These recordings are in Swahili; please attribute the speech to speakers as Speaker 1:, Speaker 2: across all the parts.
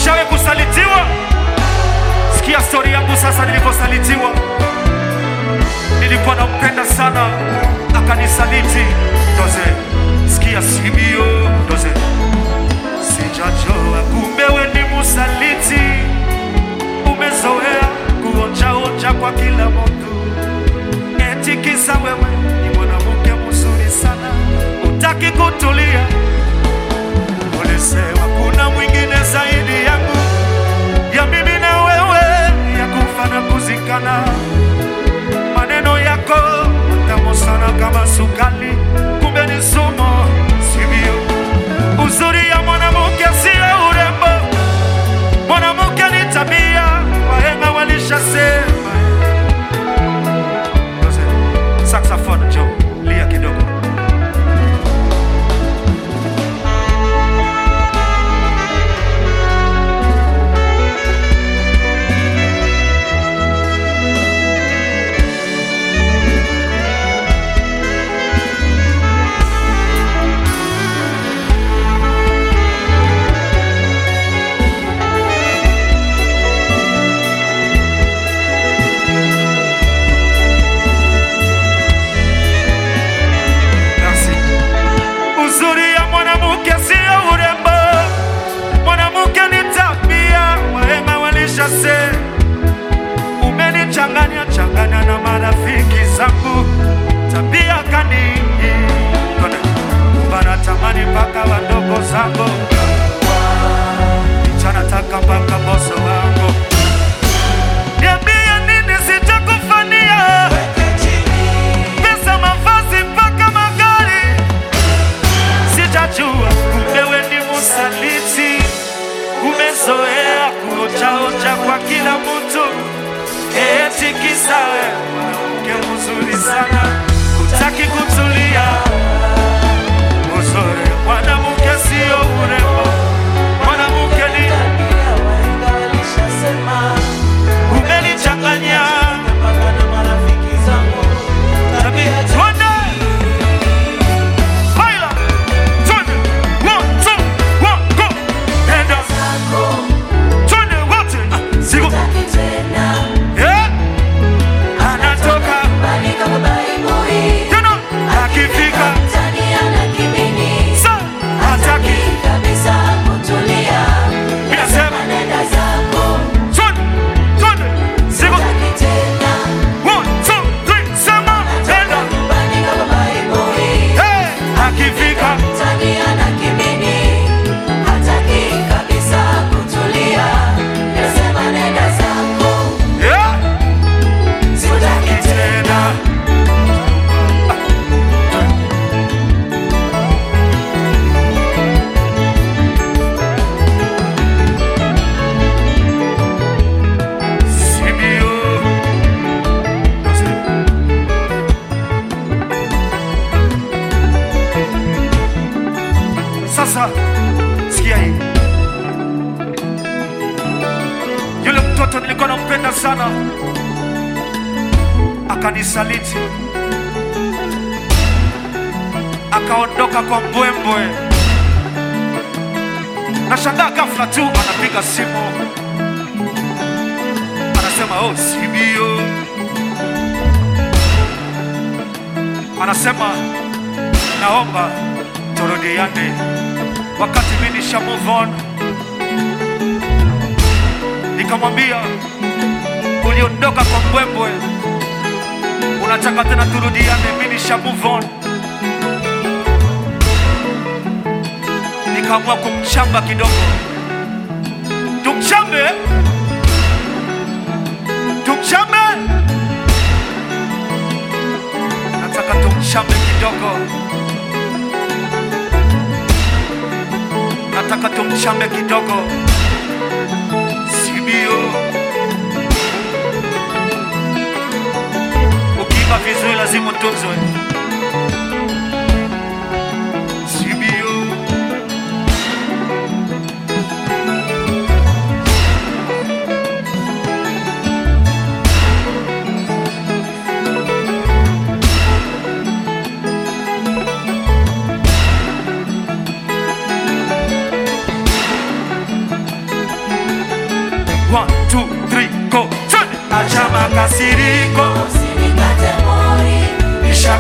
Speaker 1: Ushawe kusalitiwa? Sikia stori yangu sasa. Niliposalitiwa, nilikuwa nampenda sana, akanisaliti. Doze, sikia simio, doze, sijajua kumbe we ni musaliti. Umezoea kuonjaonja kwa kila mtu, eti kisa wewe ni mwanamke mzuri sana, utaki kutulia. Ulisema kuna mwingine zaidi yangu, ya mimi na wewe, ya kufa na kuzikana. Maneno yako matamu sana kama sukali, kumbe ni sumu, sivyo? Uzuri ya mwanamke sio urembo, mwanamke ni tabia, wahenga walishasema. Saxophone, Joe, lia kidogo. Merci. Uzuri ya mwanamke sio urembo, mwanamke ni tabia, wahenga walishasema. Umenichanganya changanya na marafiki zangu, tabia kani wanatamani mpaka wadogo zangu, chanataka mpaka boso wangu. Niambie nini sitakufanyia, pesa, mavazi mpaka magari Sijajua kumbe we ni musaliti, umezoea kuojaoja kwa kila mtu, eti kisa we mwanamke mzuri sana, utaki kutulia. Uzuri mwanamke sio urembo, mwanamke ni umenichanganya tabia. Twende baila, twende one two one go, enda twende wote, Ah, sigo eh, anatoka tena akifika sa hataki, inasema twende twende, sigo one two three, sema enda eh, akifika eh, sitaki tena. Sibio. Sasa sikia hii, yule mtoto nilikuwa nampenda sana akanisaliti, akaondoka kwa mbwembwe. Nashangaa ghafla tu anapiga simu, anasema oh, Sibio, anasema naomba turudiane, wakati mimi nisha move on. Nikamwambia uliondoka kwa mbwembwe, unataka tena turudiane? Mimi nisha move on. Nikaamua kumchamba kidogo, tumchambe, tumchambe, nataka tumchambe kidogo, nataka tumchambe kidogo, sibio. Ukiimba vizuri lazima utunzwe, sibio.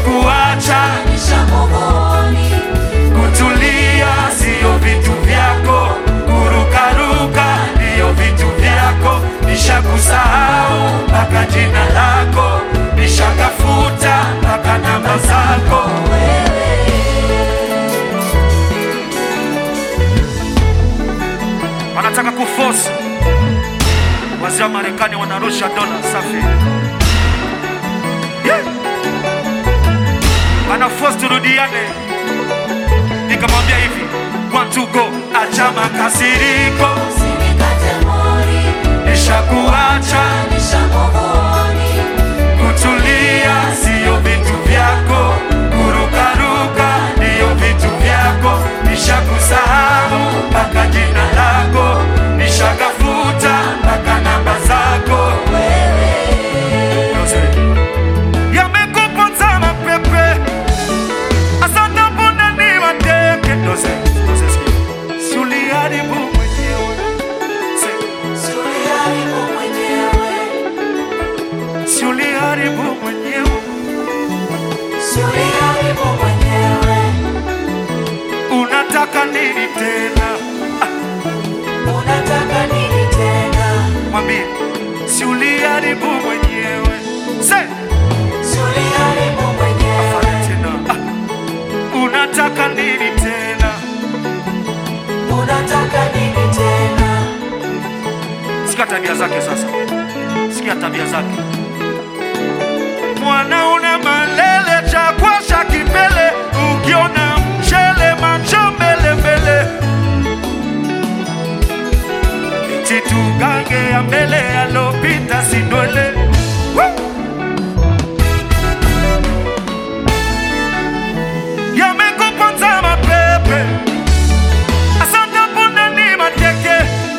Speaker 1: nishakuacha
Speaker 2: nishamuvoni
Speaker 1: kutulia sio vitu vyako, kurukaruka ndiyo vitu vyako. Nishakusahau mpaka jina lako, nishakafuta mpaka namba zako. Wanataka kuforce wazee wa Marekani wanarusha dola safi, yeah. Ana force turudiane nikamwambia hivi one to go, acha makasiriko,
Speaker 2: usinikate mori
Speaker 1: nishakuacha
Speaker 2: nishamuvoni
Speaker 1: kutulia, siyo vitu vyako, kurukaruka ndiyo vitu vyako, nishakusahau mpaka jina lako, nishakafuta mpaka namba zako. Yose. Yamekuponza mapepe, asante punda ni wateke. Yose, yose, sikia. Si uliharibu mwenyewe. Se-
Speaker 2: Suliharibu mwenyewe
Speaker 1: si uliharibu mwenyewe.
Speaker 2: Suliharibu mwenyewe
Speaker 1: Unataka nini tena?
Speaker 2: unataka nini tena
Speaker 1: Mwambie, si uliharibu mwenyewe. Se,
Speaker 2: Suliharibu mwenyewe
Speaker 1: afanye tena. Ah, unataka nini tena?
Speaker 2: unataka nini tena
Speaker 1: Sikia tabia zake sasa, sikia tabia zake. Mwana una malele cha kwasha kipele, ukiona mchele macho mbele mbele, eti tugange ya mbele alopita sindwele Woo! Yamekuponza mapepe, asante punda ni mateke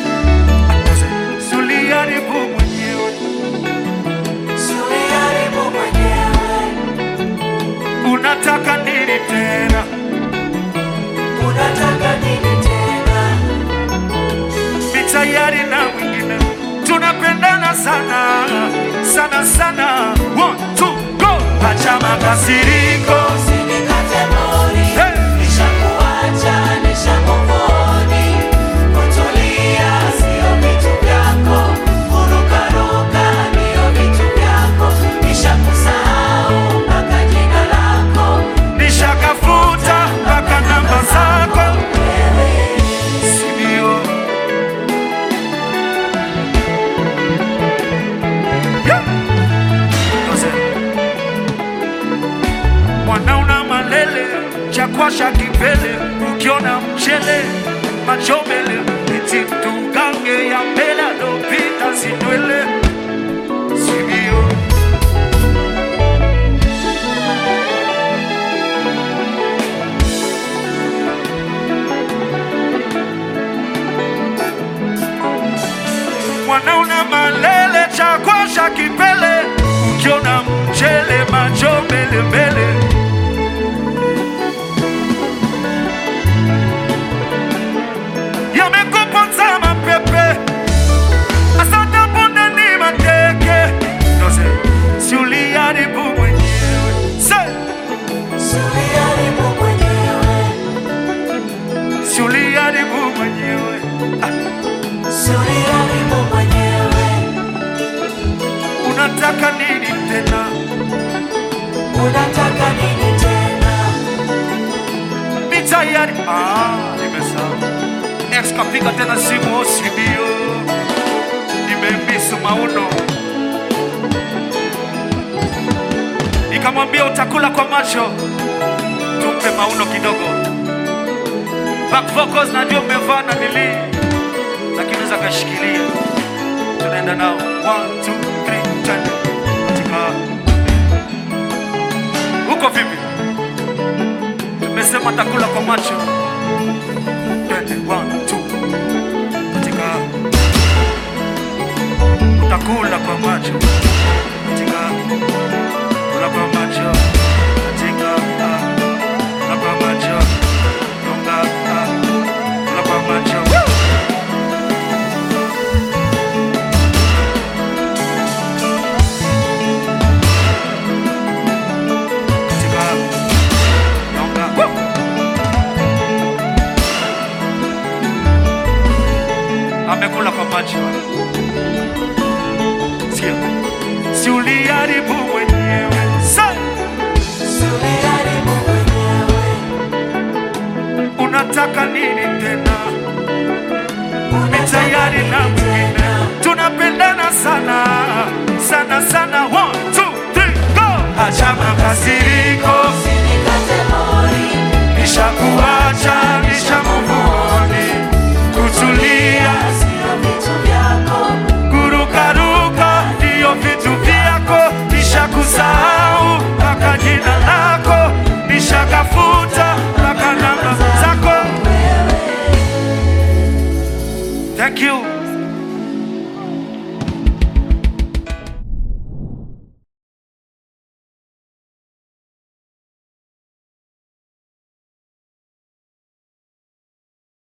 Speaker 1: Suliharibu mwenyewe,
Speaker 2: Suliharibu mwenyewe
Speaker 1: unataka nini tena?
Speaker 2: unataka nini tena
Speaker 1: Ni tayari na mwingine, tunapendana sana sana sana. One, two, go! Acha makasiriko,
Speaker 2: usinikate mori
Speaker 1: Hey!
Speaker 2: nishakuacha nishamuvoni kutulia sio vitu vyako kurukaruka ndio vitu vyako nishakusahau mpaka jina lako
Speaker 1: nishakafuta mpaka namba zako, sindio? Yeah! Yose. Mwana una malele chakwasha kipele, ukiona mchele macho mbele, eti tugange ya mbele alopita sindwele, sindio? Mwana una malele chakwasha kipele, ukiona mchele macho mbele mbele yamekuponza mapepe, asante punde ni mateke. Yose, si uliharibu mwenyewe. Se,
Speaker 2: Suliharibu mwenyewe
Speaker 1: si uliharibu mwenyewe. Ah,
Speaker 2: Suliharibu mwenyewe
Speaker 1: unataka nini tena?
Speaker 2: unataka nini tena
Speaker 1: Ni tayari. Ah, nimesahau. Ex kapiga tena simu osibio, nimemisu mauno, nikamwambia utakula kwa macho, tumpe mauno kidogo. Back vocals najua mmevaa na nili, lakini unaweza kashikilia. Tunaenda nao one, two, three, twende katika huko vipi? Tumesema takula kwa macho, twende one, two, katika utakula kwa macho, katika kula kwa macho, katika ah, kula kwa macho, dunga ah, kula kwa macho. Woo! katika Sikia. Si uliharibu mwenyewe. Say.
Speaker 2: Si uliharibu mwenyewe.
Speaker 1: Unataka nini tena?
Speaker 2: Unataka
Speaker 1: tayari na
Speaker 2: nini
Speaker 1: mwingine
Speaker 2: tena?
Speaker 1: tunapendana sana sana sana one two three go acha makasiri